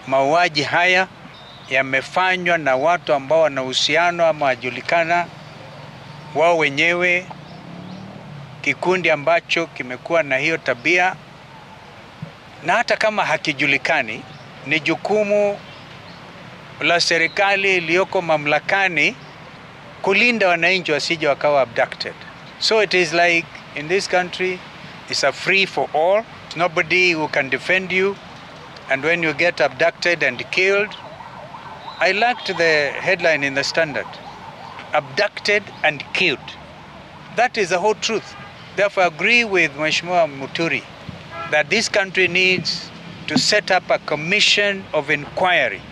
mauaji haya yamefanywa na watu ambao wana uhusiano ama wajulikana wao wenyewe, kikundi ambacho kimekuwa na hiyo tabia, na hata kama hakijulikani, ni jukumu la serikali iliyoko mamlakani kulinda wananchi wasije wakawa abducted. So it is like in this country it's a free for all. Nobody who can defend you and when you get abducted and killed I liked the headline in the Standard abducted and killed. That is the whole truth. Therefore, I agree with Mheshimiwa Muturi that this country needs to set up a commission of inquiry